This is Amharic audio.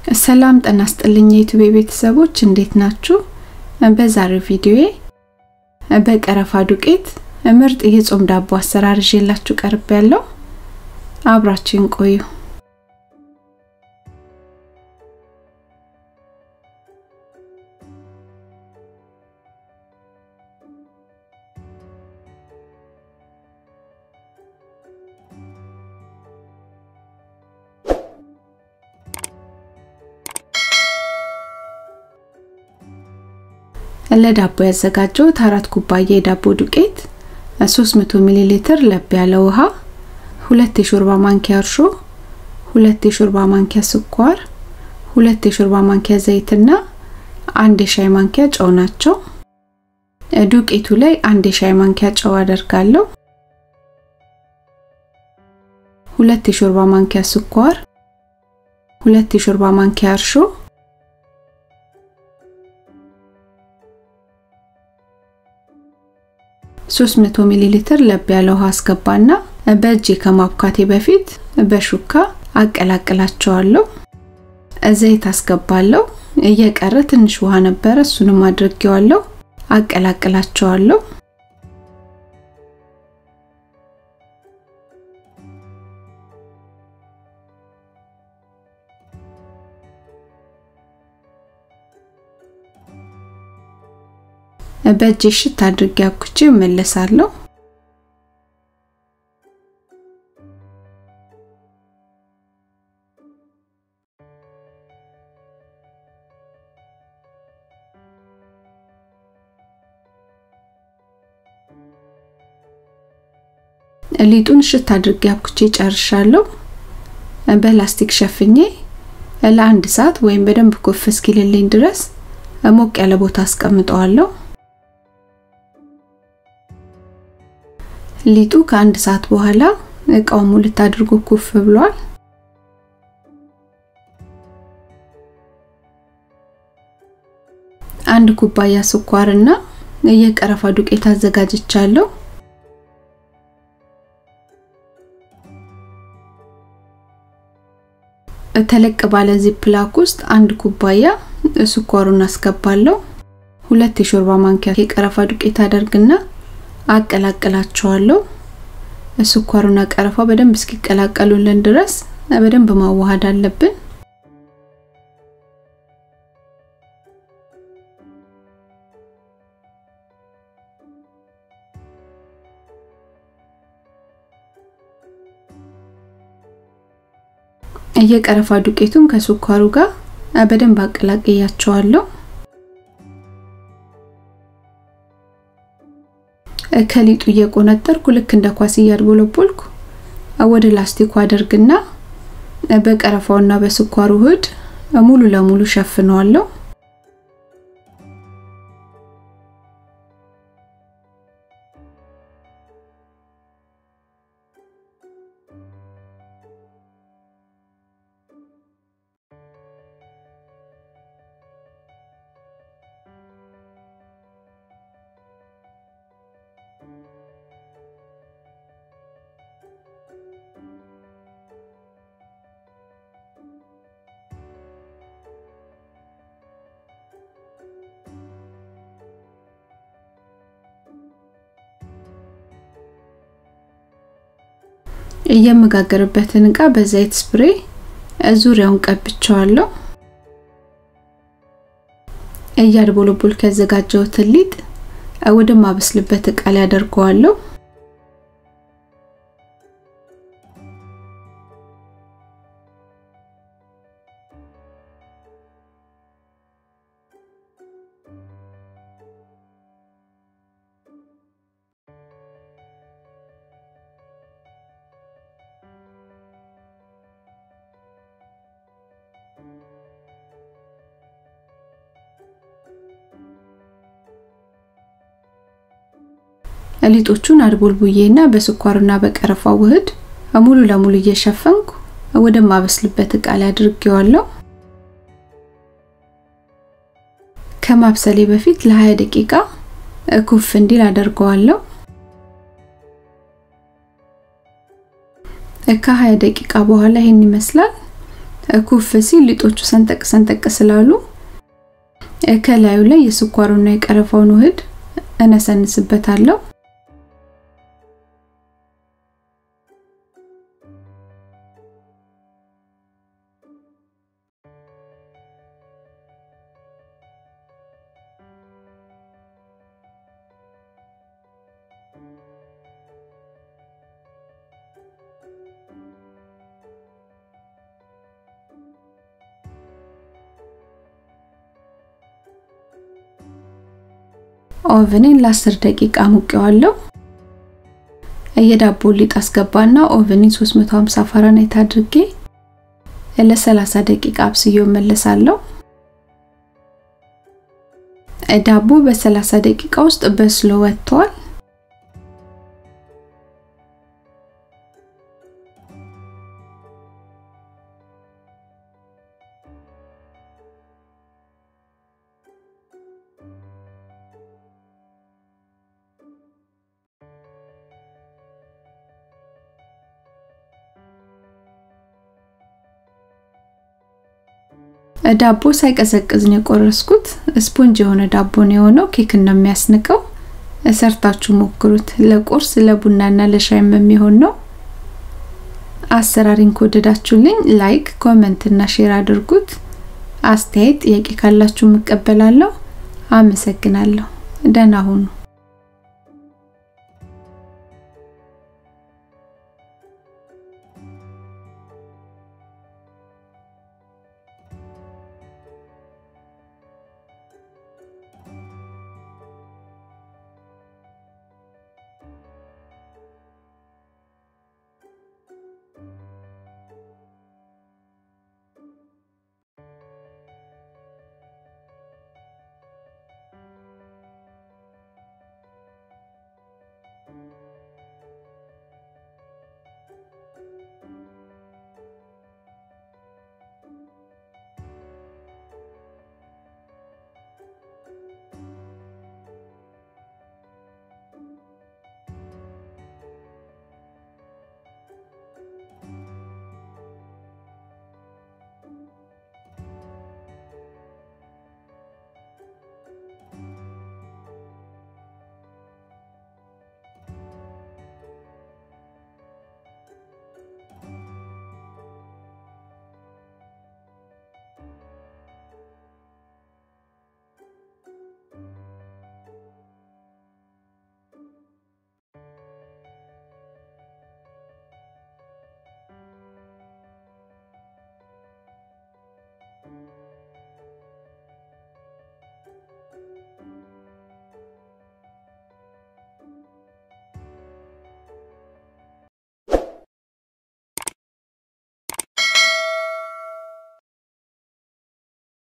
ሰላም ጤና ይስጥልኝ የዩቲዩብ ቤተሰቦች እንዴት ናችሁ? በዛሬው ቪዲዮዬ በቀረፋ ዱቄት ምርጥ የጾም ዳቦ አሰራር ይዤላችሁ ቀርብ ያለው አብራችሁን ቆዩ። ለዳቦ ያዘጋጀሁት አራት ኩባያ የዳቦ ዱቄት፣ 300 ሚሊ ሊትር ለብ ያለ ውሃ፣ ሁለት የሾርባ ማንኪያ እርሾ፣ ሁለት የሾርባ ማንኪያ ስኳር፣ ሁለት የሾርባ ማንኪያ ዘይትና አንድ የሻይ ማንኪያ ጨው ናቸው። ዱቄቱ ላይ አንድ የሻይ ማንኪያ ጨው አደርጋለሁ። ሁለት የሾርባ ማንኪያ ስኳር፣ ሁለት የሾርባ ማንኪያ እርሾ ሶስት መቶ ሚሊ ሊትር ለብ ያለ ውሃ አስገባና በእጄ ከማብካቴ በፊት በሹካ አቀላቅላቸዋለሁ። ዘይት አስገባለሁ። እየቀረ ትንሽ ውሃ ነበረ፣ እሱንም አድርጌዋለሁ። አቀላቅላቸዋለሁ። በእጄ ሽት አድርጌ አብኩቼ እመለሳለሁ። ሊጡን ሽት አድርጌ አብኩቼ ጨርሻለሁ። በላስቲክ ሸፍኜ ለአንድ ሰዓት ወይም በደንብ ኩፍ እስኪልልኝ ድረስ ሞቅ ያለ ቦታ አስቀምጠዋለሁ። ሊጡ ከአንድ ሰዓት በኋላ እቃው ሙልት አድርጎ ኩፍ ብሏል። አንድ ኩባያ ስኳርና የቀረፋ ዱቄት አዘጋጅቻለሁ። ተለቅ ባለ ዚፕላክ ውስጥ አንድ ኩባያ ስኳሩን አስገባለሁ። ሁለት የሾርባ ማንኪያ የቀረፋ ዱቄት አደርግና አቀላቅላቸዋለሁ። ስኳሩና ቀረፋው በደንብ እስኪቀላቀሉልን ድረስ በደንብ ማዋሃድ አለብን። የቀረፋ ዱቄቱን ከስኳሩ ጋር በደንብ አቀላቅያቸዋለሁ። ከሊጡ እየቆነጠርኩ ልክ እንደ ኳስ እያድቦለቦልኩ ወደ ላስቲኩ አደርግና በቀረፋውና በስኳሩ ውህድ ሙሉ ለሙሉ ሸፍነዋለሁ። የምጋገርበትን እቃ በዘይት ስፕሬ ዙሪያውን ቀብቸዋለሁ። እያድቦለቦል ያዘጋጀሁትን ሊጥ ወደ ማበስልበት እቃ ላይ አደርገዋለሁ። ሊጦቹን አድቦልቡዬና በስኳርና በቀረፋው ውህድ ሙሉ ለሙሉ እየሸፈንኩ ወደ ማበስልበት እቃ ላይ አድርጌዋለሁ። ከማብሰሌ በፊት ለ20 ደቂቃ ኩፍ እንዲል አደርገዋለሁ። ከ20 ደቂቃ በኋላ ይሄን ይመስላል። ኩፍ ሲል ሊጦቹ ሰንጠቅ ሰንጠቅ ስላሉ ከላዩ ላይ የስኳሩና የቀረፋውን ውህድ እነሰንስበታለሁ። ኦቨኔን ለ10 ደቂቃ ሙቀዋለሁ። የዳቦ ሊጥ አስገባና ኦቨኔን 350 ፋራናይት አድርጌ ለ30 ደቂቃ አብስዬው መለሳለሁ። ዳቦ በ30 ደቂቃ ውስጥ በስሎ ወጥቷል። ዳቦ ሳይቀዘቅዝ ነው የቆረስኩት። ስፖንጅ የሆነ ዳቦ ነው የሆነው። ኬክ ነው የሚያስንቀው። ሰርታችሁ ሞክሩት። ለቁርስ ለቡናና ለሻይም የሚሆን ነው። አሰራሪን ከወደዳችሁልኝ ላይክ፣ ኮመንት እና ሼር አድርጉት። አስተያየት፣ ጥያቄ ካላችሁ እቀበላለሁ። አመሰግናለሁ። ደህና ሁኑ።